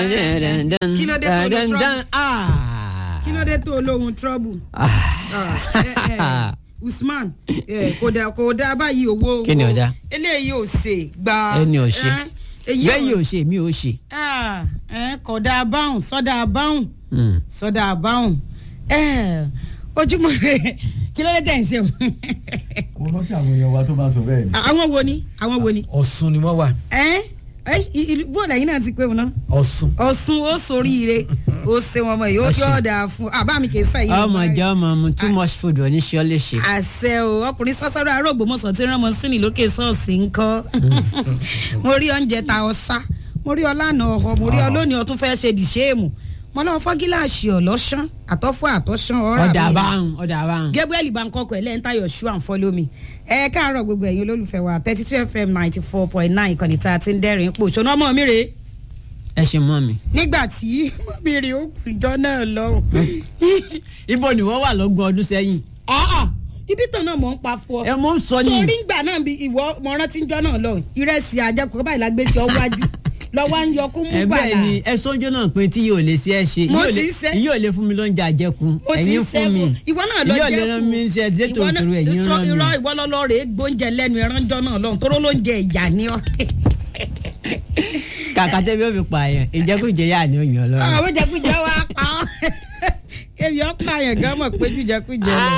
Kí ló dé tó lo trouble? Ah. kí ló dé tó olóhùn trouble. Ah, eh, eh, Usman eh, kò dá kò dá báyìí owó. Kí ni ò dá? eléyìí ò ṣe gba. ẹni ò ṣe eh, èyí bẹ́ẹ̀ ò ṣe mi ò ṣe. Ah, eh, kò dá báhùn sọ́dà báhùn Mm. sọ́dà báhùn Eh, ojúmọ́ rẹ̀ kí ló dé tẹ̀ ń ṣe o. kò rántí àwọn èèyàn wa tó máa sọ bẹ́ẹ̀ ni. àwọn wo ni àwọn wo ni. ọ̀sùn ni wọ́n wà. ẹ ẹ ìlú bóòlù ẹ̀yin náà ti pé wọn náà. ọ̀sùn. ọ̀sùn ó soríire ó ṣe wọn mọ̀ yìí ó Ọ̀sùn. yọ̀ ọ̀dà fún àbá mi kì í sẹ́yìn. ọmọ ìjà ọmọ mu too much food ò ní ṣe ọ léṣe. àṣẹ o ọkùnrin sọ́sọ́rọ́ arógbòmọ̀sán tí ránmọ sínú lókè ṣọ́ọ̀ṣì ń kọ́ mo rí oúnjẹ ta ọ̀sá mo rí ọlànà ọ̀họ́ mo rí ọlọ́ni ọtún fẹ́ ṣe dìṣéèmù mo lọ fọ́ gíláàsì ọ̀lọ́ṣán àtọ́fọ́ àtọ́ṣán ọ̀rá ọ̀dà mi. báhùn ọ̀dà báhùn. gabriel bankoko ẹlẹ́ntayọ̀ ṣú and follow me ẹ káàárọ̀ gbogbo ẹ̀yin olólùfẹ́ wa thirty two fm ninety four point nine ìkànnì tá a ti ń dẹ́rìn pò ṣọ́nà ọmọ mi rèé ẹ ṣe mọ́ mi. nígbà tí mọ́mí rèé ó kù ìjọ náà lọ́rùn. ibo ni wọ́n wà lọ́gbọ̀n ọdún sẹ́yìn. Ah, ibi tán náà mọ̀ ń pa fún ọ. ẹ mọ̀ ń sọ ni. sórí ngbà náà bí ìwọ mo rántí ń jọ náà lọ ìrẹsì àjẹkù báyìí la gbé sí ọ wájú lọ́wọ́ à ń yọ kó mú ẹ bàlà. bẹ́ẹ̀ ni ẹ sọ́njọ́ náà pé tí yóò lè ṣe ẹ ṣe Mo yóò ti lè- ń ṣe. yóò lè fún mi lóúnjẹ àjẹkù mo ti ẹ̀yin ń fún mi sẹ́fún ìwọ náà lọ yóò jẹ́ lè rán mi ṣe dé tòótòrò ẹ̀yin rán mi. irọ́ ìwọ lọ́lọ́ rèé gbóúnjẹ lẹ́nu ẹ̀ránjọ́ náà lọ́hùn tóró lóúnjẹ ìyá ni ọ́. kàkà tẹ́bí ó fi pààyàn ìjẹkújẹ yà ni ó yàn lọ́rùn. àwọn jẹkújẹ wa pa ọ́ èmi ọ́ pààyàn gan mọ̀ pé jùjẹkújẹ lọ.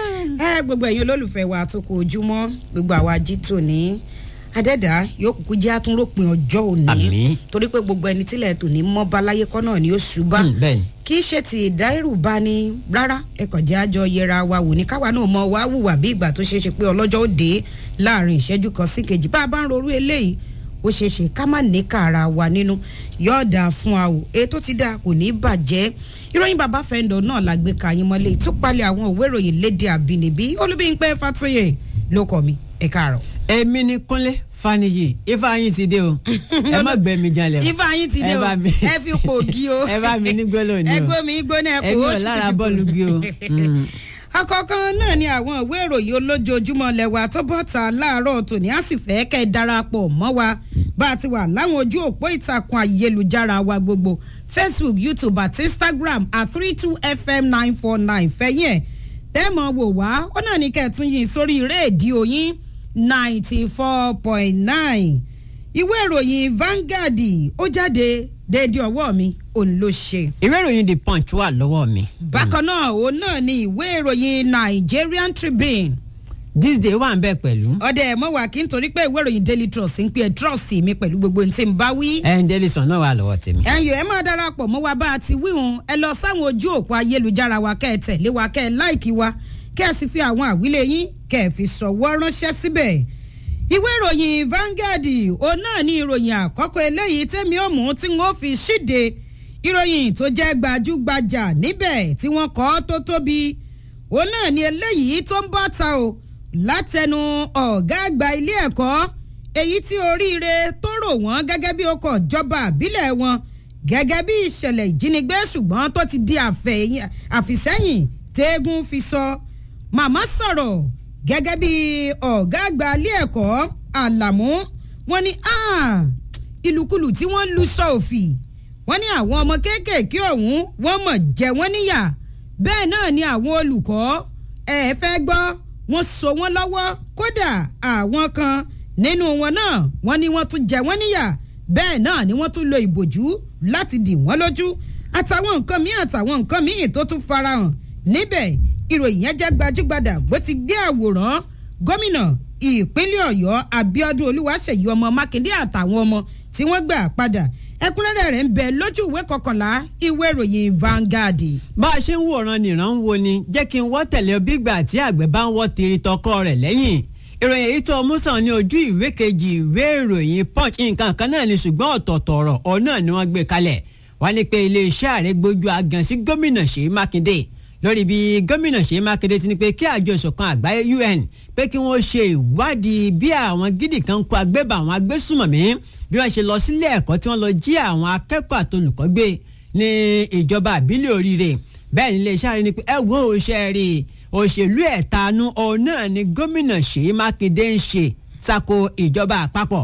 ẹ gbogbo ẹ̀yin olólùfẹ́ wa tó kọ ojúmọ́ gbogbo àwa jí tòní adẹ́dá yóò kúkú jẹ́ àtúnrópin ọjọ́ òní Àmín. torí pé gbogbo ẹni tílẹ̀ tòní mọ́ báláyé kọ́ náà ni ó ṣùbá Hmm, bẹ́ẹ̀ ni. kì í ṣe ti ìdáìrù bá ní rárá ẹkọ̀ jẹ́ àjọ yẹra wa wò ní káwa náà mọ wá wùwà bí ìgbà tó ṣeé ṣe pé ọlọ́jọ́ ó dé láàrin ìṣẹ́jú kan sí kejì bá a bá ń rorú eléyìí ó ṣeé ṣe ká má ní kàrà wa nínú yóò dáa fún wa o èyí tó ti dáa kò ní bàjẹ́ ìròyìn bàbá fẹ́ndọ̀ náà la gbé ka yín mọ́lẹ̀ ìtúpalẹ̀ àwọn òwe ìròyìn léde àbínibí olúbíńpẹ́ fàtúyè ló kọ́ mi ẹ káàárọ̀. èmi ni kúnlé faniyi ifá yín ti dé o ẹ má gbẹ mi jalè o ifá yín ti dé ẹ o bá mi- ẹ fi pògì o ẹ bá mi ní gbólóhùn ni o ẹgbẹ́ mi gbóná ẹ kò èmi ó ò lára bọ́ọ̀lù bí o. Mm. àkọ́kọ́ náà ni àwọn ìwé ìròyìn olójoojúmọ́ lẹ́wà tó bọ́ta láàárọ̀ tòní á sì fẹ́ kẹ́ ẹ darapọ̀ mọ́ wa bá a ti wà láwọn ojú òpó ìtàkùn ayélujára wa gbogbo facebook youtube àti instagram at three two fm nine four nine fẹ́yìn ẹ̀ tẹ́mọ̀ wò wá ó náà ní kẹ́ẹ̀tún yìí sórí rédíò yín ninety four point nine ìwé ìròyìn Vanguard ó jáde déédéé ọwọ́ mi òun ló ṣe ìwé ìròyìn the punch wà lọ́wọ́ mi. bákan náà òun náà ni ìwé ìròyìn Nigerian Tribune this day wà ń bẹ̀ pẹ̀lú. ọdẹ ẹ̀ mọ́ wà kí n torí pé ìwé ìròyìn Daily Trust ń pè é trust mi pẹ̀lú gbogbo ní tí n bá wí. ẹ̀ńdẹ́lìsàn náà wà lọ́wọ́ tèmi. ẹ̀yin ẹ máa darapọ̀ mọ́ wa bá a ti wíhun ẹ lọ sáwọn ojú òpó ayélujára wa kẹ́ ẹ tẹ̀lé wa kẹ́ ẹ láìkí wa kẹ́ ẹ sì fi àwọn àwílé yín kẹ́ ẹ fi ṣọwọ́ ránṣẹ́ síbẹ̀. ìwé ìròyìn Vanguard òun náà ní ìròyìn àkọ́kọ́ eléyìí tẹ́mi ó mú tí wọ́n fi ṣíde ìròyìn tó jẹ́ gbajúgbajà níbẹ̀ tí wọ́n kọ́ tó tóbi òun náà ní eléyìí tó ń bọ́ ta o látẹnu ọ̀gá àgbà ilé ẹ̀kọ́ èyí tí oríire tó rò wọ́n gẹ́gẹ́ bí ọkọ̀ ìjọba àbílẹ̀ wọn gẹ́gẹ́ bí ìṣẹ̀lẹ̀ ìjínigbé ṣùgbọ́n tó ti di àfẹ̀yìn- àfìsẹ́yìn tẹ́gùn fi sọ màmá sọ̀rọ̀ gẹ́gẹ́ bí ọ̀gá àgbà ilé ẹ̀kọ́ àlàmú wọn ni "Ah, ìlùkulù tí wọ́n lu sọ òfì wọ́n ní àwọn ọmọ kéékèèké ọ̀hún wọ́n mọ̀ jẹ wọ́n níyà bẹ́ẹ̀ náà ni àwọn olùkọ́ ẹ fẹ́ gbọ́ wọ́n so wọ́n lọ́wọ́ kódà àwọn kan nínú wọn náà wọ́n ní wọ́n tún jẹ wọ́n níyà bẹ́ẹ̀ náà ni wọ́n tún lo ìbòjú láti dì wọ́n lójú àtàwọn nǹkan míì àtàwọn nǹkan míì tó tún farahàn níbẹ̀ ìròyìn yẹn jẹ́ gbajúgbajà bó ti gbé àwòrán gómìnà ìpínlẹ̀ ọ̀yọ́ abíọ́dún olúwaṣèyí ọmọ mákindé àtàwọn ọmọ tí wọ́n gbà padà ẹ̀kúnrẹ́rẹ́ rẹ̀ ń bẹ lójú ìwé kọkànlá ìwé ìròyìn Vanguard. bá a ṣe ń wòran nìran ń wo ni jẹ́ kí n wọ́ tẹ̀lé ọ bí ìgbà tí àgbẹ̀ bá ń wọ́ tiri tọkọ rẹ̀ lẹ́yìn ìròyìn èyí tó mú sàn ní ojú ìwé kejì ìwé ìròyìn punch nǹkan kan náà ni ṣùgbọ́n ọ̀tọ̀ọ̀tọ̀ ọ̀rọ̀ ọ̀ náà ni wọ́n gbé kalẹ̀ wọ́n ní pé iléeṣẹ́ ààrẹ gbójú agan sí gómìnà Ṣèyí Mákindé lórí bí gómìnà Ṣèyí Mákindé ti ní pé kí àjọ ìṣọ̀kan àgbáyé UN pé kí wọ́n ṣe ìwádìí bí àwọn gidi kan kó agbébà àwọn agbésùmọ̀mí bí wọ́n ṣe lọ sílé ẹ̀kọ́ tí wọ́n lọ jí àwọn akẹ́kọ̀ọ́ àtolùkọ́ gbé ní ìjọba àbílẹ̀ oríire bẹ́ẹ̀ ni iléeṣẹ́ ààrẹ ni pé ẹ wo òṣèré rí òṣèlú ẹ̀tanú ọ̀hún náà ni gómìnà Ṣèyí Mákindé ń ṣe tako ìjọba àpapọ̀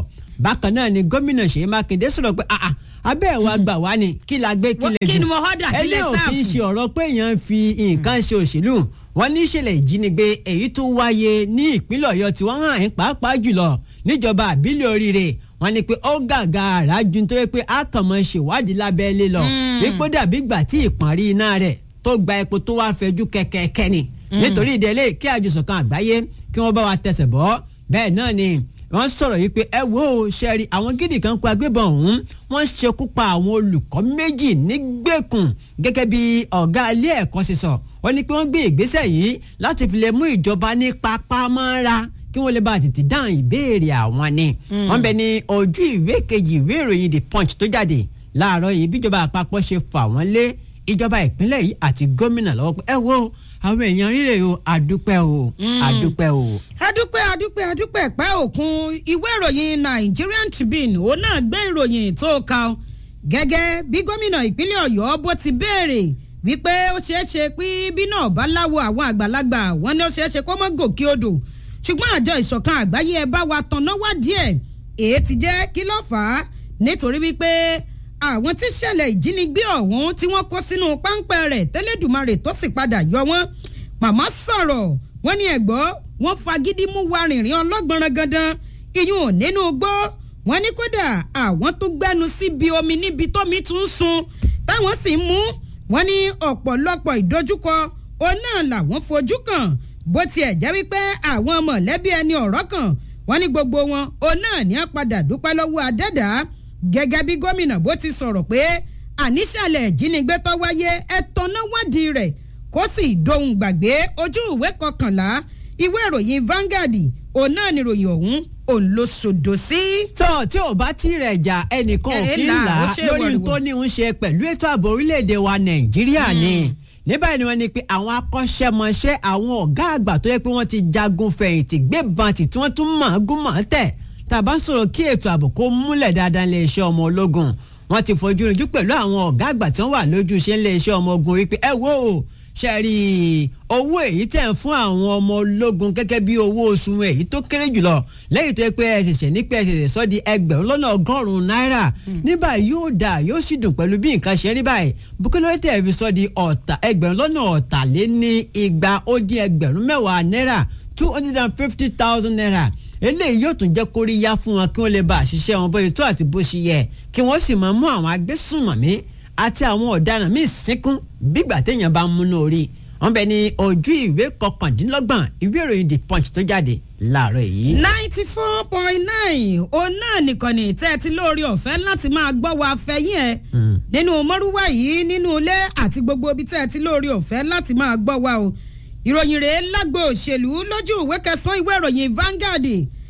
bákan náà ni gómìnà Ṣèyí Mákindé sọ̀rọ̀ pé àà abẹ́ ẹ̀ wá gbà wá ni kí la gbé kí lè jù kí ni mo họ́dà kí lè ẹlẹ́ ò kì í sáàfù? ṣe ọ̀rọ̀ pé èèyàn ń fi nǹkan ṣe òṣèlú wọn ní ìṣẹ̀lẹ̀ ìjínigbé èyí tó wáyé ní ìpínlẹ̀ Ọ̀yọ́ tí wọ́n hàn yín pàápàá jùlọ níjọba àbílẹ̀ oríire wọn ní pé ó gàgà àràjù tó yẹ pé a kàn mọ́ ṣèwádìí lábẹ́lé lọ wípé ó dàbí ìgbà tí ìpọ́nrí iná rẹ̀ tó gba epo tó wá fẹjú kẹ̀kẹ́kẹ́ ni nítorí ìdẹ́lẹ̀ kí àjọsọ̀kan àgbáyé kí wọ́n bá wa tẹsẹ̀ bọ́ bẹ́ẹ̀ náà ni wọ́n sọ̀rọ̀ yìí pé ẹ wo ṣẹ́ẹ̀rì àwọn gidi kan kó agbébọn ọ̀hún wọ́n ṣekú pa àwọn olùkọ́ méjì nígbèkùn gẹ́gẹ́ bí ọ̀gá ilé ẹ̀kọ́ ṣe sọ wọ́n ní pé wọ́n gbé ìgbésẹ̀ yìí láti fi lè mú ìjọba ní pápámọ́ra kí wọ́n lè bá tètè dáhùn ìbéèrè àwọn ni wọ́n bẹ ní ojú ìwé kejì ìwé ìròyìn the punch tó jáde láàárọ̀ yìí bíjọba àpapọ̀ ṣe fà wọ́n lé ìjọba ìpínlẹ̀ yìí àti gómìnà lọ́wọ́ pé ẹ wo àwọn èèyàn rírè o àdúpẹ́ o àdúpẹ́ o. adúpẹ́ adúpẹ́ adúpẹ́ pẹ́ òkun ìwé ìròyìn Nigerian Tribune òun náà gbé ìròyìn tó ka ọ gẹ́gẹ́ bí gómìnà ìpínlẹ̀ Ọ̀yọ́ bó ti béèrè wípé ó ṣeé ṣe pé bí náà bá láwo àwọn àgbàlagbà wọn ni ó ṣeé ṣe kó mọ́ gòkè odò ṣùgbọ́n àjọ ìṣọ̀kan àgbáyé ẹ bá wa tanná wá díẹ̀ èyí ti jẹ́ kí ló fà á nítorí wípé àwọn tí ṣẹlẹ̀ ìjínigbé ọ̀hún tí wọ́n kó sínú páńpẹ́ rẹ̀ tẹ́lẹ̀dùmarè tó sì padà yọ wọ́n màmá sọ̀rọ̀ wọ́n ní ẹ̀gbọ́ wọ́n fagídí mú wa rìnrìn ọlọ́gbọ̀nrán gandan iyún nínú gbọ́ wọ́n ní kódà àwọn tó gbẹ́nu síbi omi níbi tómi tún ń sun táwọn sì ń mú wọ́n ní ọ̀pọ̀lọpọ̀ ìdojúkọ òun náà làwọn fojú kàn bó tiẹ̀ jẹ́ wípé àwọn mọ̀lẹ́bí ẹni ọ̀rọ̀ kan wọ́n ní gbogbo wọn òun náà ní á padà dúpẹ́ lọ́wọ́ adẹ́dàá gẹ́gẹ́ bí gómìnà bó ti sọ̀rọ̀ pé àníṣàlẹ̀ ìjínigbé tó wáyé ẹ tanná wádìí rẹ̀ kó sì dohun gbàgbé ojú ìwé kọkànlá ìwé ìròyìn Vanguard òun náà ni ìròyìn ọ̀hún òun ló sòdò sí. tó tí ò bá tí rẹ̀ jà ẹnìkan ò Ẹ̀ kí ń là, là ó á ṣe lórí wọ̀rìwọ̀. tó ní ń ṣe pẹ̀lú ètò ààbò orílẹ̀-èdè wa nàìjíríà ni ní báyìí ni wọ́n ní pé àwọn akọ́ṣẹ́mọṣẹ́ àwọn ọ̀gá àgbà tó yẹ pé wọ́n ti jagun fẹ̀yìntì gbébọn tì tí wọ́n tún mọ̀ ọ́n gún mọ̀ ọ́n tẹ̀ tàbá sọ̀rọ̀ kí ètò ààbò kó múlẹ̀ dáadáa lè ṣe ọmọ ológun wọ́n ti fojú rinjú pẹ̀lú àwọn ọ̀gá àgbà tí wọ́n wà lójú iṣẹ́ lè ṣe ọmọ ogun wípé ẹ wo o ṣe rí i owó èyí tẹ̀ ń fún àwọn ọmọ ológun gẹ́gẹ́ bí owó oṣù wọn èyí tó kéré jùlọ lẹ́yìn tó yẹ pé ẹ ṣẹ̀ṣẹ̀ ní pé ẹ ṣẹ̀ṣẹ̀ sọ di ẹgbẹ̀rún lọ́nà ọgọ́rùn-ún náírà nígbà yóò dà yóò sì dùn pẹ̀lú bí nǹkan ṣe rí báyìí bukele tẹ̀ fi sọ di ọ̀tà ẹgbẹ̀rún lọ́nà ọ̀tàléní igba ó dín ẹgbẹ̀rún mẹ́wàá náírà two hundred and fifty thousand naira eléyìí yóò tún jẹ́ kóríyá fún wọn kí wọ́n lè bá àṣìṣe wọn bóyá tó àti bó ṣe yẹ kí wọ́n sì máa mú àwọn agbésùnmọ̀mí àti àwọn ọ̀daràn míì sínkún bígbà téèyàn bá ń múná orí wọn bẹ ní ojú ìwé kọkàndínlọ́gbọ̀n ìwé ìròyìn the punch tó jáde láàárọ̀ yìí. ninety four point nine òun náà nìkan ní tẹ́ ẹ ti lórí ọ̀fẹ́ láti máa gbọ́ wa fẹ́yìn ẹ̀ nínú mọ́rúwá yìí nínú ilé àti gbogbo ibi tẹ́ ẹ ti lórí ọ̀fẹ́ láti máa gbọ́ wa o ìròyìn rèé lágbo òṣèlú lójú ìwé kẹsàn-án ìwé ìròyìn Vanguard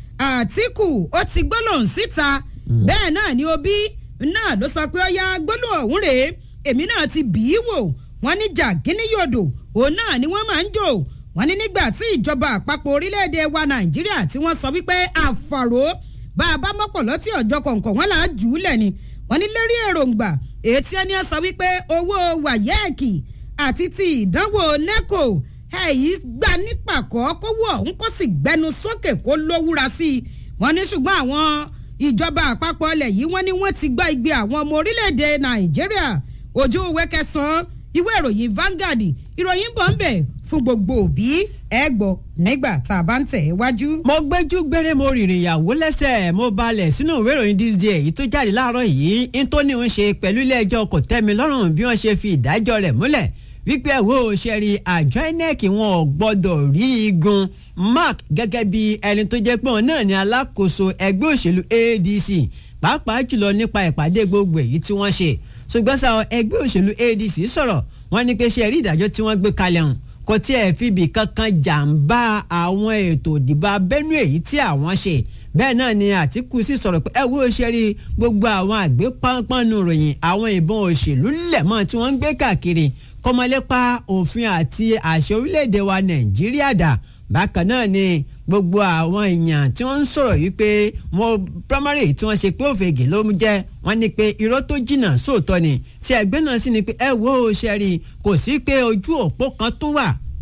Àtíkù ó ti gbólóhùn síta bẹ́ẹ̀ náà ni Obi náà ló sọ pé ó yá gbólóhùn ọ̀hún rèé èmi náà ti bì í wò wọ́n ní jàgínní yòdò òun náà ni wọ́n máa ń jò wọ́n ní nígbà tí ìjọba àpapọ̀ orílẹ̀-èdè wa Nàìjíríà tí wọ́n sọ wípé àfàrò bá a bá mọ́pọ̀lọ́ tí ọjọ́ kọ̀ọ̀kan wọn là á jù ú lẹ̀ ni wọ́n ní lérí èròǹgbà ètí ẹni sọ wípé owó wàyẹ́ẹ̀kì àti ti ìdánwò NECO èyí gbà nípàkọ́ kówó ọ̀hún kó sì gbẹnu sókè kó lówúra sí i wọ́n ní ṣùgbọ́n àwọn ìjọba àpapọ̀ ilẹ̀ yìí wọ́n ní wọ́n ti gbá igbe àwọn ọmọ orílẹ̀-èdè Nàìjíríà ojú ìwé kẹsàn-án ìwé ìròyìn Vanguard ìròyìn bọ̀ ń bẹ̀ fún gbogbo òbí ẹ gbọ́ nígbà tá a bá ń tẹ̀ ẹ́ wájú. mo gbẹ́jú gbére mo rìnrìn ìyàwó lẹ́sẹ̀ mo balẹ̀ sínú ìwé ìròyìn this day èyí tó jáde láàárọ̀ yìí ń tó ní ń ṣe pẹ̀lú ilé ẹjọ́ kò tẹ́mi lọ́rùn bí wọ́n ṣe fi ìdájọ́ rẹ̀ múlẹ̀ wípé wo ṣẹ́rí àjọ INEC wọn ò gbọ́dọ̀ rí igun mark gẹ́gẹ́ bí ẹni tó jẹ́ pé òun náà ní alákòóso ẹgbẹ́ òṣèlú ADC pàápàá jùlọ nípa ìpàdé gbogbo èyí tí wọ́n ṣe ṣùgbọ́n sá ẹgbẹ́ òṣèlú ADC sọ̀rọ̀ wọ́n ní pé ṣe rí ìdájọ́ tí wọ́n gbé kalẹ̀ hàn kò tí ẹ̀ fi ibì kankan jàǹbá àwọn ètò ìdìbò abẹ́nú èyí tí àwọn ṣe bẹ́ẹ̀ náà ni Àtíkù sì sọ̀rọ̀ pé ẹ wo ṣe rí gbogbo àwọn àgbẹ̀ pánpánu ròyìn àwọn ìbọn òṣèlú lẹ̀mọ́ tí wọ́n ń gbé káàkiri kọ́mọlépa òfin àti àṣẹ orílẹ̀-èdè wa Nàìjíríà dà bákan náà ni gbogbo àwọn èèyàn tí wọ́n ń sọ̀rọ̀ yìí pé wọ́n primary tí wọ́n ṣe pé òfegè ló jẹ́ wọ́n ní pé irọ́ tó jìnnà sóòótọ́ ni tí ẹgbẹ́ náà sì ni pé ẹ wo ṣe rí kò sí pé ojú òpó kan tó wà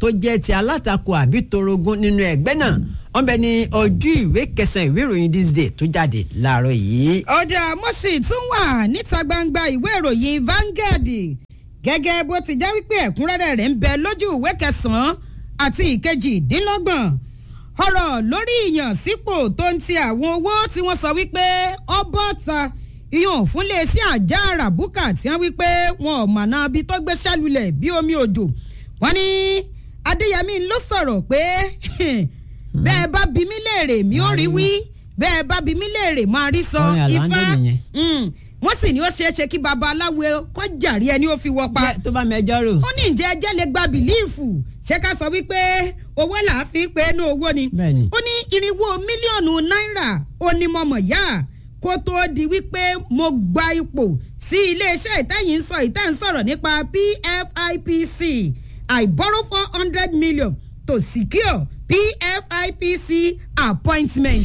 tó jẹ́ ti alátakò àbí torogún nínú ẹgbẹ́ náà wọ́n bẹ ní ojú ìwé kẹsàn-án ìwé ìròyìn this day tó jáde láàárọ̀ yìí. ọ̀dà mọ́sì tún wà níta gbangba ìwé ìròyìn Vanguard gẹ́gẹ́ bó ti jẹ́ wípé ẹ̀kúnrẹ́rẹ́ rẹ̀ ń bẹ lójú ìwé kẹsàn-án àti ìkejìdínlọ́gbọ̀n ọ̀rọ̀ lórí ìyànsípò tó ń ti àwọn owó tí wọ́n sọ wípé ọbọ̀ta ìyàn fúnlé sí àjà àràbùkà tí wọ́n wípé wọn ò mọ̀nà bí tó gbé sálulẹ̀ bí omi òjò wọ́n ní Adéyẹmí ló sọ̀rọ̀ pé bẹ́ẹ̀ bá bi mí léèrè mi ò rí wí bẹ́ẹ̀ bá bi mí léèrè máa rí sọ Orin ifá Àlàndé nìyẹn. Mm. wọ́n sì ní ó ṣeé ṣe kí babaláwo kó jàrí ẹni ó fi wọ́ pa Jẹ́ tó bá mẹjọ rò. ó ní ǹjẹ́ ẹjẹ́ lè gba bìlíìfù ṣé ká sọ wípé owó là á fi pé inú owó ni. Bẹ́ẹ̀ni. ó ní irinwó mílíọ̀nù náírà ó ní mo mọ̀ yá kó tóó di wípé mo gba ipò sí iléeṣẹ́ ìtẹ́yìn ń sọ ìtẹ́ ń sọ̀rọ̀ nípa PFIPC I borrow four hundred million to secure PFIPC appointment.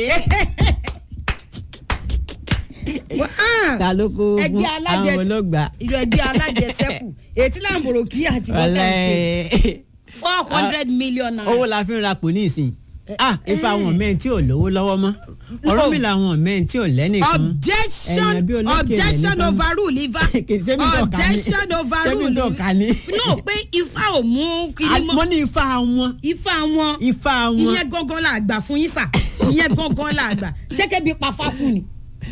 Ah, ta ló kó ogun ẹgbẹ́ alájẹ àwọn olóògbà. ìjọ ẹgbẹ́ alájẹsẹ́kù ètí làǹbòrò kí àti bọ́tà ṣe ọlẹ́ four hundred million naira. owó la fi ń ra pò ní ìsìn ah ifá àwọn mẹ́rin tí ò lówó lọ́wọ́ mọ́ ọ̀rọ̀ mi làwọn mẹ́rin tí ò lẹ́nìkan objection ẹ̀yìn bí olókè objection lẹ́nìkan. overrule ifá Kì í ṣe mi tó kà ní. objection overrule Ṣé mi tó kà ní? no pé ifá ò mú kiri mo mọ́ ní ifá wọn ifá wọn ifá wọn ìyẹn gangan la àgbà fún yín sà ìyẹn gangan la àgbà ṣẹ́kẹ́ bí pa fákùn ni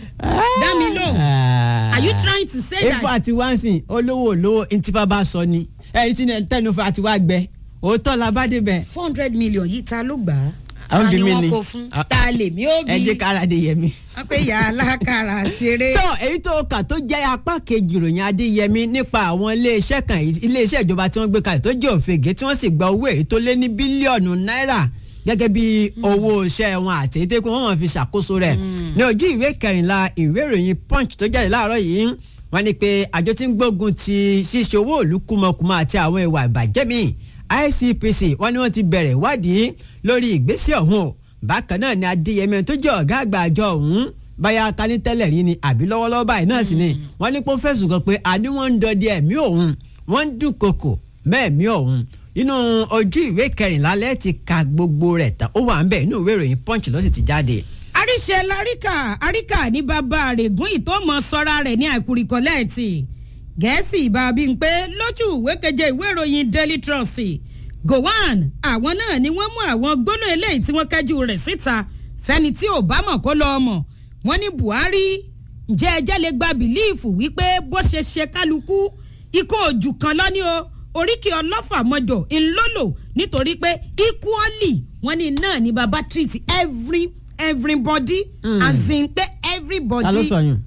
dá mi lóhùn. are you trying to say ifá that àti wáǹsìn olówó olówó ntífà bá sọ ni ẹni tí tẹnufa àti wá gbẹ òótọ́ la bá débẹ̀. four hundred million yìí ta ló gbà á Àwọn ta ni bí mi wọ́n ni. kó fún Ah. ta lèmi ó ẹ bí jẹ́ kára de yẹmi. wọ́n pé yà á lákàrà ṣeré. tó èyí tó kà tó jẹ́ apá kejì ìròyìn adéyẹmí nípa àwọn iléeṣẹ́ kan èyí- iléeṣẹ́ ìjọba tí wọ́n gbé kalẹ̀ tó jẹ́ òfegè tí wọ́n sì gba owó èyí tó lé ní bílíọ̀nù náírà gẹ́gẹ́ bí owó iṣẹ́ wọn àti èyí tó kún wọ́n máa fi ṣàkóso rẹ̀ ní ojú ìwé kẹrìnlá ìwé ìròyìn punch tó jáde láàárọ̀ yìí wọ́n ní pé àjọ tí ń gbógun ti ṣíṣe owó òlu kúmọkùmọ àti àwọn ìwà ìbàjẹ́ míì ICPC wọ́n ní wọ́n ti bẹ̀rẹ̀ ìwádìí lórí ìgbésẹ̀ ọ̀hún o bákan náà ni adéyẹmí tó jẹ́ ọ̀gá àgbà àjọ ọ̀hún báyà ta ní tẹ́lẹ̀ rí ni àbí lọ́wọ́lọ́wọ́ báyìí náà sì ni wọ́n ní kó fẹ̀sùn kàn pé àní wọ́n ń dọdẹ ẹ̀mí òun wọ́n ń dúnkokò mẹ́ẹ̀mí òun inú ojú ìwé kẹrìnlá lẹ́ẹ̀ ti ka gbogbo rẹ̀ tán ó wà ń bẹ̀ inú ìwé ìròyìn punch ló sì ti jáde. àríṣe laríkà àríkà ní bàbá àrègún ìtọ́mọ sọ́ra rẹ̀ ní àìkúrikọ́lẹ́ẹ̀tì gẹ̀ẹ́sì ìbábí ń pé lójú ìwé keje ìwé ìròyìn daily trust gowan àwọn náà ni wọ́n mú àwọn gbóná eléyìí tí wọ́n kẹ́jú rẹ̀ síta fẹ́ni tí ò bá mọ̀ kó lọ́ọ́ mọ̀ wọ́n ní buhari ǹjẹ́ ẹjẹ́ lè gba bìlíìfù wípé bó ṣe ṣe kálukú ikú ojú kan lọ́ní o oríkì ọlọ́fà mọ́jọ ńlọ́lò nítorí pé equally wọ́n ní náà ní baba treat every everybody Mm. as in pé everybody ta ló sọ yún.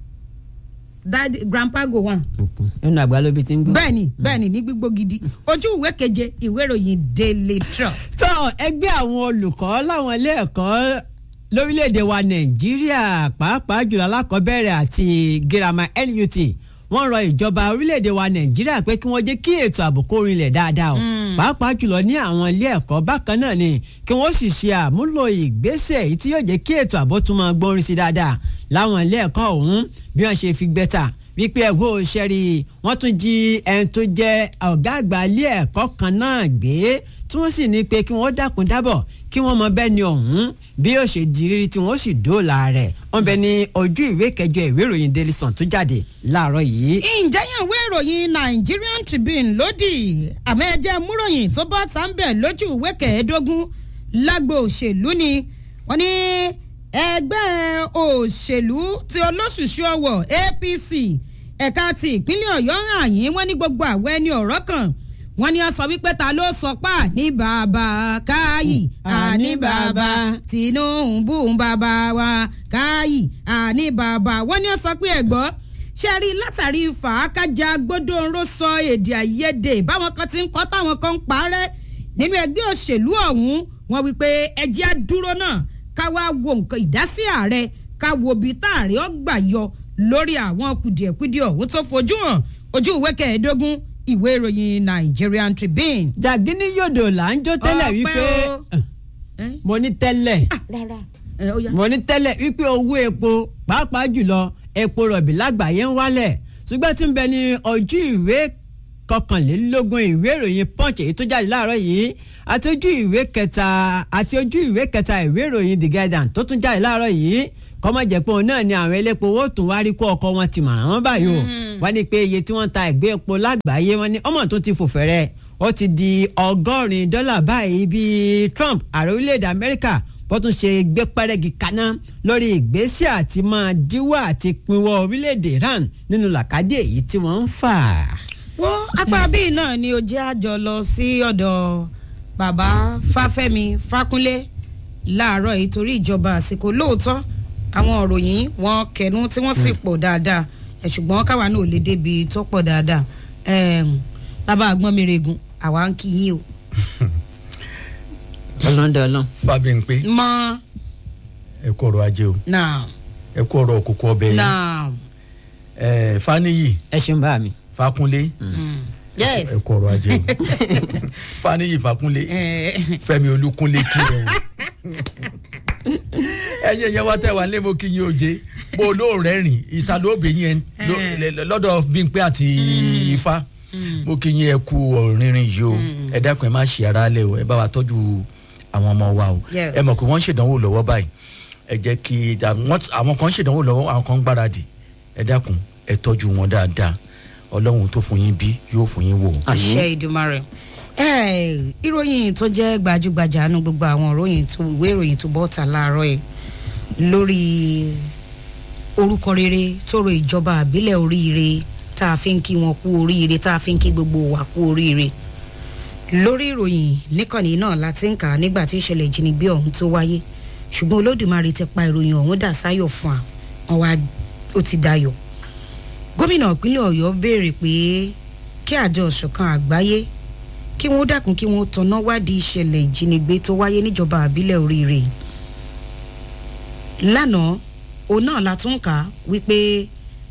dad grandpa go one inú àgbà ló bí ti ń gbọ́. bẹ́ẹ̀ni bẹ́ẹ̀ni ní gbígbó gidi ojú ìwé keje ìwé ìròyìn daily trust. tó ẹgbẹ́ àwọn olùkọ́ láwọn ilé ẹ̀kọ́ lórílẹ̀‐èdè wa nàìjíríà pàápàá jùlọ alákọ̀ọ́bẹ̀rẹ̀ àti girama NUT wọ́n rọ ìjọba orílẹ̀‐èdè wa nàìjíríà pé kí wọ́n jẹ́ kí ètò ààbò kó rinlẹ̀ dáadáa o pàápàá jùlọ ní àwọn ilé ẹ̀kọ́ bákan náà ni kí wọ́n sì ṣe àmúlò ìgbésẹ̀ èyí tí yóò jẹ́ kí ètò ààbò tún máa gbórin sí dáadáa láwọn ilé ẹ̀kọ́ ọ̀hún bí wọ́n ṣe fi gbẹ́ta wípé ẹ̀hó ṣẹ́rí wọ́n tún jí ẹni tó jẹ́ ọ̀gá àgbà ilé ẹ̀kọ́ kan náà gbé tí wọ́n sì ní pé kí wọ́n dákun dábọ̀ kí wọ́n mọ bẹ́ẹ̀ ni ọ̀hún bí yóò ṣe di rírí tí wọ́n sì dóòlà rẹ̀ wọ́n bẹ ní ojú ìwé kẹjọ ìwé ìròyìn Daily Sun tó jáde láàárọ̀ yìí. ǹjẹ́ yàn ìwé ìròyìn Nigerian Tribune lódì àmọ́ ẹjẹ́ múròyìn tó bọ́ sáńbẹ̀ lójú ìwé kẹẹ̀ẹ́dógún lágbo òṣèlú ni wọ́n ní ẹgbẹ́ òṣèlú ti olóṣùṣù ọwọ̀ APC ẹ̀ka ti ìpínlẹ̀ Ọ̀yọ́ hàn yín wọ́n ní gbogbo àwọ̀ ẹni ọ̀rọ̀ kan wọ́n ní ó sọ wípé ta ló sọ pé àní bàbá káyì àní bàbá Tinubu ń bàbá wa káyì àní bàbá wọ́n ní ó sọ pé ẹ̀gbọ́n ṣe rí látàrí fàákájà gbódòǹró sọ èdè àìyedè báwọn kan ti ń kọ́ táwọn kan ń parẹ́ nínú ẹgbẹ́ òṣèlú ọ̀hún wọ́n wí pé ẹjẹ́ á dúró náà ká wá wo nǹkan ìdásí ààrẹ ká wo ibi tá ààrẹ ó gbà yọ lórí àwọn kùdìẹ̀kudiẹ ọ̀hún tó fojú hàn ojú ìwé kẹẹ̀ẹ́dógún ìwé ìròyìn Nigerian Tribune. jàgínní yòdò là ń jó tẹ́lẹ̀ Ọpẹ́ wípé o. Ẹ́? mo ní tẹ́lẹ̀ Ah, rárá ẹ ó yá. mo ní tẹ́lẹ̀ wípé owó epo pàápàá jùlọ epo rọ̀bì lágbàáyé ń wálẹ̀ ṣùgbọ́n tí ń bẹ ní ojú ìwé kọkànlélógún ìwé ìròyìn punch èyí tó jáde láàárọ̀ yìí àti ojú ìwé kẹta àti ojú ìwé kẹta ìwé ìròyìn the guardian tó tún jáde láàárọ̀ yìí kọ́mọ jẹ̀pọ̀ òun náà ni àwọn elépo owó tún wá rí kó ọkọ wọn ti mọ̀ràn wọn báyìí o wọ́n ní pé iye tí wọ́n ta ẹ̀gbẹ́ epo lágbàáyé wọ́n ní ọmọ tó ti fò fẹ́rẹ́ ó ti di ọgọ́rin dọ́là báyìí bíi Trump ààrẹ orílẹ̀-èdè Amẹ́ríkà bó tún ṣe gbé pẹ́rẹ́gì kaná lórí ìgbésẹ̀ àti máa díwọ́ àti pinwọ́ orílẹ̀-èdè Iran nínú làkàdé èyí tí wọ́n ń fà. wọ́n apá bíi náà ni ó jẹ́ àjọ lọ sí ọ̀dọ̀ bàbá Fáfẹ́mi Fákúnlé láàárọ̀ yìí torí ìjọba àsìkò lóòótọ́ àwọn òròyìn wọn kẹnu tí wọ́n sì pọ̀ dáadáa ẹ̀ ṣùgbọ́n káwa náà ò lè débi tó pọ̀ dáadáa Ẹm, bàbá àgbọ̀n mi regun àwa ń kí yín o. ọlọ́dọọlọ́. Fábíyìnpé mọ ẹ kú ọrọ̀ ajé o náà ẹ kú ọrọ̀ òkùnkùn ọbẹ̀ yẹn náà ẹ Fáníyì ẹ ṣeun bá mi. Fákúnlé yes ẹ kú ọrọ̀ ajé o Fáníyì Fákúnlé ẹ Fẹ́mi Olúkúnlé kí ẹ o ẹ̀yin ẹyẹ wa tẹ wà lé mo kí yín oje bó olóòrẹ rìn ìta ló bẹ yín lọ- lọ́dọ̀ Bímpé àti Ifá mo kí yín ẹ kú ọ̀rìnrìn yìí o ẹ dákun ẹ má ṣe ara lẹ o ẹ bá wa tọ́jú àwọn ọmọ wa o Yeah. ẹ mọ̀ pé wọ́n ń ṣèdánwò lọ́wọ́ báyìí ẹ jẹ́ kí wọ́n- àwọn kan ń ṣèdánwò lọ́wọ́ àwọn kan ń gbáradì ẹ dákun ẹ tọ́jú wọn dáadáa Ọlọ́run tó fún yín bí yóò fún yín wò. àṣẹ ìdùmarè ẹ ìròyìn tó jẹ́ gbajúgbajà nu gbogbo àwọn ìròyìn tó ìwé ìròyìn tó bọ́ta láàárọ̀ yìí lórí orúkọ rere tó ro ìjọba àbílẹ̀ oríire tá a fi ń kí wọn kú oríire tá a fi ń kí gbogbo wa kú oríire lórí ìròyìn níkànnì náà la ti ń kà á nígbà tí ìṣẹ̀lẹ̀ ìjínigbé ọ̀hún tó wáyé ṣùgbọ́n olódùmarè ti pa ìròyìn ọ̀hún dà sáyọ̀ fún wa wọn wá ó ti dayọ̀ gómìnà ìpínlẹ̀ ọ̀yọ́ béèrè pé kí àjọ ìṣọ̀kan àgbáyé kí wọ́n dákun kí wọ́n tọ̀nà wádìí ìṣẹ̀lẹ̀ ìjínigbé tó wáyé níjọba àbílẹ̀ oríire lánàá òun náà la tún kà á wípé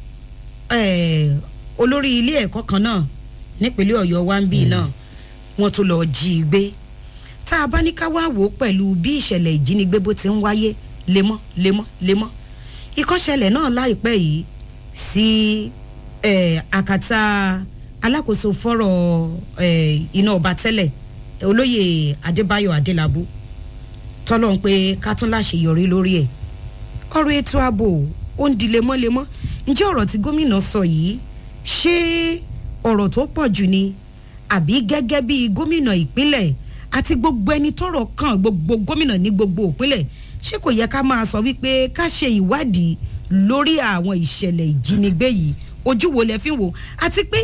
eh, olórí ilé ẹ̀kọ́ kan náà nípínlẹ̀ ọ̀yọ́ wa ń bì náà wọ́n tún lọ́ọ́ jí i gbé tá a bá ní ká wá wò ó pẹ̀lú bí ìṣẹ̀lẹ̀ ìjínigbé bó ti ń wáyé lemọ́ lemọ́ lemọ́ ìkọ́ṣẹlẹ̀ náà láìpẹ́ yìí sí eh, àkàtà alákòóso fọ́rọ̀ eh, iná ọba tẹ́lẹ̀ olóyè adébáyọ̀ adélábù tọ́lọ́ ń pé ká tún láṣeyọrí lórí ẹ̀ ọ̀rọ̀ ètò ààbò ó ń di lemọ́lemọ́ ǹjẹ́ ọ̀rọ̀ tí gómìnà sọ yìí ṣé ọ̀rọ̀ tó pọ̀ jù ni àbí gẹ́gẹ́ bí gómìnà ìpínlẹ̀ àti gbogbo ẹni tọ́rọ̀ kàn gbogbo gómìnà ní gbogbo ìpínlẹ̀ ṣé kò yẹ ká máa sọ wípé ká ṣe ìwádìí lórí àwọn ìṣẹ̀lẹ̀ ìjínigbé yìí ojú wo lẹ fi ń wò àti pé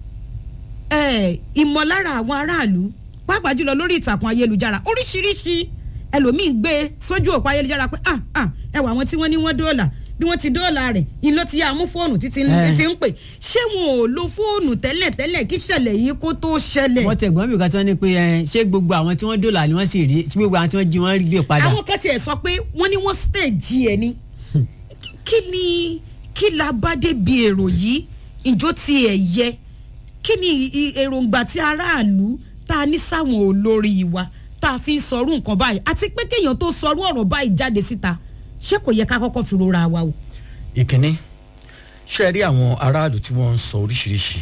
eh, ìmọ̀lára àwọn aráàlú pàápàá jùlọ lórí ìtàkùn ayélujára oríṣiríṣi ẹlòmíì gbé sójú òpó ayélujára pé ah ah ẹ wà àwọn tí wọ́n ní wọ́n dóòlà bí wọ́n ti dóòlà rẹ̀ ìlú ti yá mú fóònù títí Eh. ti ń pè ṣé wọn ò lo fóònù tẹ́lẹ̀ tẹ́lẹ̀ kí ṣẹlẹ̀ yìí kó tó ṣẹlẹ̀. wọ́n tẹ̀ gbọ́n mi kan tí wọ́n ní pé ẹ ṣé gbogbo àwọn tí wọ́n dòlà ni wọ́n sì rí ṣé gbogbo àwọn tí wọ́n jí wọ́n rí gbé padà. àwọn kan tiẹ̀ sọ pé wọ́n ní wọ́n stage ẹ̀ ni kí ni kí la bá débi èrò yìí ìjó ti ẹ̀ yẹ kí ni i- èròǹgbà tí aráàlú tá a ní sáwọn olórí wa tá a fi ń sọrú nǹkan báyìí àti pé kéèyàn tó sọrú ọ̀rọ̀ báyìí jáde síta ṣé kò yẹ ká kọ́kọ́ fi rora wa o. ìkíní ṣe rí àwọn aráàlú tí wọ́n ń sọ oríṣiríṣi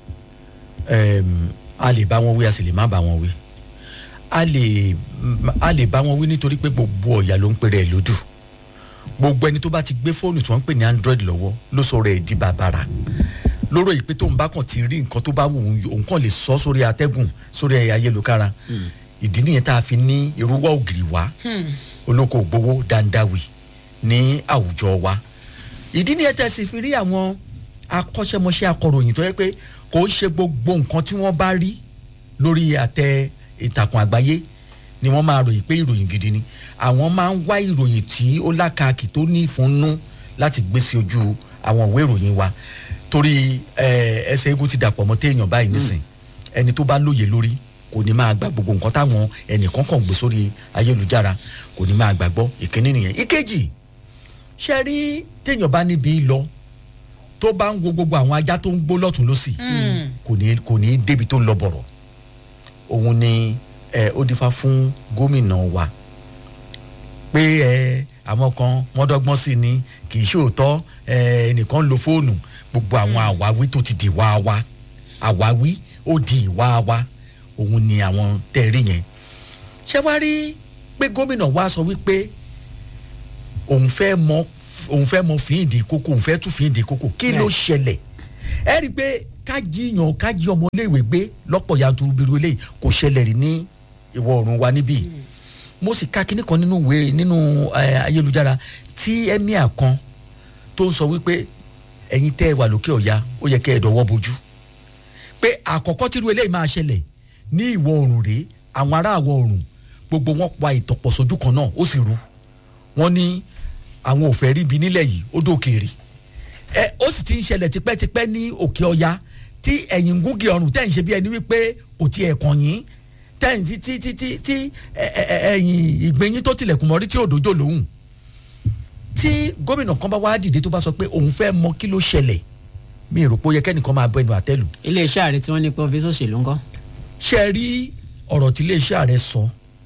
Em, a lè bá wọn wí a sì lè má bá wọn wí a lè a lè bá wọn wí nítorí pé gbogbo ọ̀yà ló ń pèrè ẹ̀ lódù gbogbo ẹni tó bá ti gbé fóònù tí wọ́n ń pè ní android lọ́wọ́ ló sọ̀rọ̀ ẹ̀ di bàbàrà lóró yìí pé tóun bá kàn ti rí nǹkan tó bá wù ú òun kàn lè sọ sórí atẹ́gùn sórí ẹ̀yà ayélujára ìdí nìyẹn tá a fi ní irúwọ́ ògiri wá olóko ògbówó dandawi ní àwùjọ wa ìdí nìyẹn tẹ́ sì fi rí àwọn akọ́ṣẹ́mọṣẹ́ akọ̀ròyìn tó yẹ pé kò ń ṣe gbogbo nǹkan tí wọ́n bá rí lórí àtẹ ìtàkùn àgbáyé ni wọ́n máa ròyìn pé ìròyìn gidi ni àwọn máa ń wá ìròyìn tí ó lákàkì tó ní ìfúnnú láti gbé sí ojú àwọn ìwé ìròyìn wa torí eh, ẹsẹ̀ eégún ti dàpọ̀ mọ́ téèyàn báyìí nísìn ẹni tó bá lóye lórí kò ní máa gba gbogbo nǹkan táwọn ẹnìkan kàn gbé sórí ayélujára kò ní máa gbàgbọ́ ìkíní nìyẹn ìkejì ṣe rí téèyàn bá níbi lọ tó bá ń wo gbogbo àwọn ajá tó ń gbó lọ́tún lọ́sì kò ní kò ní débi tó ń lọ bọ̀rọ̀ òun ni ẹ ó dífá fún gómìnà wa pé ẹ àwọn kan wọ́n dọ́gbọ́n sí ni kì í ṣòótọ́ ẹ ẹnìkan ń lo fóònù gbogbo àwọn àwáwí tó ti di wá wa àwáwí ó di ìwà wa òun ni àwọn tẹ̀rí yẹn ṣé wàá rí pé gómìnà wa sọ wípé òun fẹ́ mọ òun fẹ́ mọ fìdí kókó òun fẹ́ tún fìdí kókó kí ló ṣẹlẹ̀ ẹ rí i pé ká jiyàn ká jí ọmọléèwé gbé lọ́pọ̀ yanturu bíru eléyìí kò ṣẹlẹ̀ rí ní ìwọ̀ oòrùn wa níbí mo sì ka kinní kan nínú ìwé nínú ayélujára tí emir kan tó ń sọ wípé ẹ̀yin tẹ́ ẹ wà lókè ọ̀ya ó yẹ kẹ́ ẹ dọ̀wọ́ bojú pé àkọ́kọ́ tírú eléyìí máa ṣẹlẹ̀ ní ìwọ̀ oòrùn rèé àwọn ará àwọ̀ oòrùn gbogbo wọn pa ìtọ̀pọ̀ sójú kan náà ó sì rú wọn ní àwọn ò fẹ́ rí ibi nílẹ̀ yìí ó dòkèèrè ẹ ó sì ti ń ṣẹlẹ̀ tipẹ́tipẹ́ ní òkè ọya tí ẹ̀yìn gúngi ọrùn tẹ̀ ń ṣe bí ẹni wípé kò tiẹ̀ kàn yín tẹ̀yìn tí tí tí tí tí ẹ̀yìn ìgbẹ́yìn tó tilẹ̀kùn mọ́rí tí òdòjò lòun tí gómìnà kan bá wá dìde tó bá sọ pé òun fẹ́ mọ kí ló ṣẹlẹ̀ mi rò pé ó yẹ kẹ́nìkan máa bọ ẹnu àtẹ́lù. iléeṣẹ́ ààrẹ tí wọ́n ní pé ọ́fíìsì òṣèlú ńkọ́. ṣe rí ọ̀rọ̀ tí iléeṣẹ́ ààrẹ sọ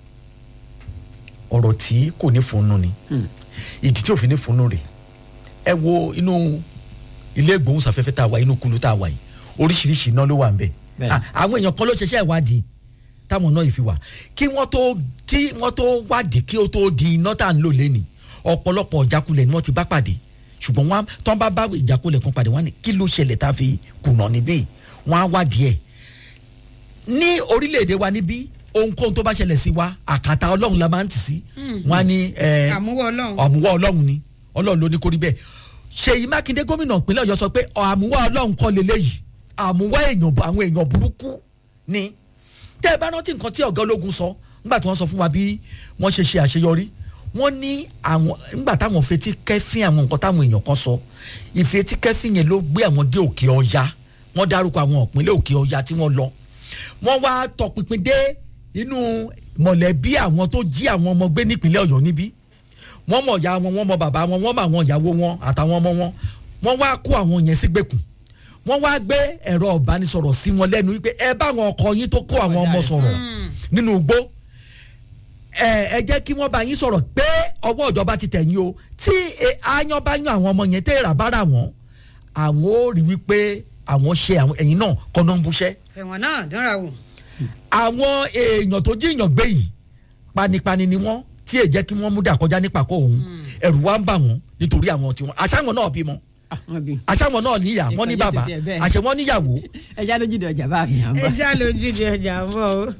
ọ̀rọ̀ tí kò ní funu ni ìdí tí òfin ní funu rè ẹ wo inú ilé ìgbóhùnsáfẹ́fẹ́ tá a wà inú kulu tá a wà yìí oríṣiríṣi iná ló wà ń bẹ̀ àwọn èèyàn kan ló ṣẹṣẹ́ ìwádìí táwọn náà yìí fi wà kí wọ́n tó tí wọ́n tó wádìí kí ó tó di iná tá à ń lò lẹ́nìí ọ̀pọ̀lọpọ̀ ìjákulẹ̀ ni wọ́n ti bá pàdé ṣùgbọ́n wọn tán bá bá ìjákulẹ̀ kan pàdé wọn ni kí ló ṣẹlẹ̀ tá a fi kùnà níbí wọn á wádìí ẹ̀ ní orílẹ̀-èdè wa níbí ohunkóhun tó bá ṣẹlẹ̀ sí wa àkàtà ọlọ́run la máa ń tì sí wọn á ní àmúwọ́ ọlọ́run àmúwọ́ ọlọ́run ni ọlọ́run ló ní kórí bẹ́ẹ̀ ṣèyí mákindé gómìnà ìpínlẹ̀ ọ̀yọ́ sọ pé àmúwọ́ ọlọ́run kọ́ leléyìí àmúwọ́ èèyàn àwọn èèyàn burúkú ni tẹ́ ẹ bá rántí nǹkan tí ọ̀gá ológun sọ nígbà tí wọ́n sọ fún wa bí wọ́n ṣe ṣe àṣeyọrí wọ́n ní àwọn nígbà táwọn fetí kẹ́fín àwọn nǹkan táwọn èèyàn kan sọ ìfetí kẹ́fín yẹn ló gbé àwọn dé òkè ọya wọ́n dárúkọ àwọn ìpínlẹ̀ òkè ọya tí wọ́n lọ wọ́n wá tọpinpin dé inú mọ̀lẹ́bí àwọn tó jí àwọn ọmọ gbé nípínlẹ̀ ọ̀yọ́ níbí wọ́n mọ̀ ìyá wọn wọ́n mọ̀ bàbá wọn wọ́n mọ̀ àwọn ìyàwó wọn àtàwọn ọmọ wọn wọ́n wá kó àwọn yẹn sígbèkùn wọ́n wá gbé ẹ̀rọ ìbánisọ̀rọ̀ sí wọn lẹ́nu wípé ẹ bá àwọn ọkọ yín tó kó àwọn ọmọ sọ̀rọ̀ nínú igbó ẹ ẹ jẹ́ kí wọ́n bá yín sọ̀rọ̀ pé ọwọ́ ìjọba ti tẹ̀yìn o tí aáyán bá yán àwọn ọmọ yẹn tẹ́ ìrà bára wọn àwọn ò rí wípé àwọn ṣe àwọn ẹ̀yìn náà kọ́nà ń buṣẹ́. ẹ̀wọ̀n náà dánra wò. àwọn èèyàn tó jíyàn gbé yìí panipani ni wọ́n tí èè jẹ́ kí wọ́n mú dà kọjá nípa kó òun ẹ̀rù wa ń bà wọ́n nítorí àwọn tiwọn àṣàwọn náà bímọ àṣàwọn náà níyà wọn ní bàbá àṣẹ wọn níyàwó. ẹ já lójú de ọjà bá mi à ń bọ. ẹ já lójú de ọjà ń bọ o.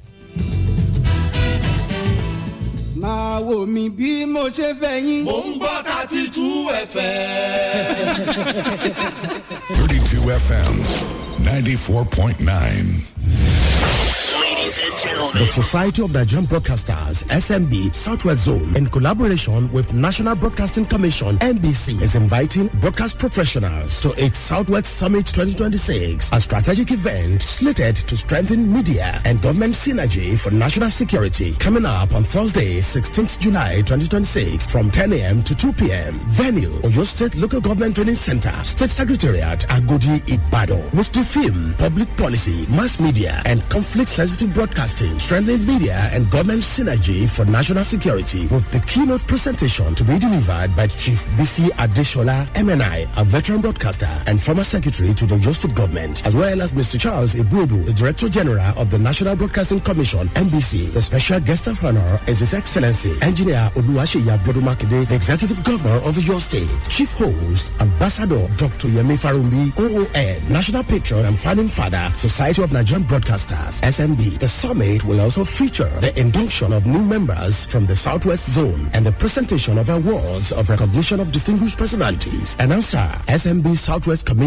máa wò mí bí mo ṣe fẹ́ yín. mò ń gbọ́ thirty two fm. 32 FM 94.9. Ladies and gentlemen. The Society of Nigerian Broadcasters, SMB Southwest Zone, in collaboration with National Broadcasting Commission, NBC, is inviting broadcast professionals to its Southwest Summit 2026, a strategic event slated to strengthen media and government synergy for national security. Coming up on Thursday, 16th July 2026, from 10 a.m. to 2 p.m. Venue, Oyo State Local Government Training Center, State Secretariat, Agodi, Ibadan, with the theme Public Policy, Mass Media, and Conflict-Sensitive Broadcasting, Strengthening Media and Government Synergy for National Security, with the keynote presentation to be delivered by Chief BC Adeshola, MNI, a veteran broadcaster and former secretary to the Oyo State Government, as well as Mr. Charles Ibubu, the Director General of the National Broadcasting Commission, NBC. The special guest of honor is His Excellency, Engineer Oluwaseyi Abodumakide, the Executive Governor of your state. Chief host, Ambassador Dr. Yemi Farumbi, OON, National Patron and Founding Father, Society of Nigerian Broadcasters, SMB. The summit will also feature the induction of new members from the Southwest Zone and the presentation of awards of recognition of distinguished personalities. Announcer, SMB Southwest Committee.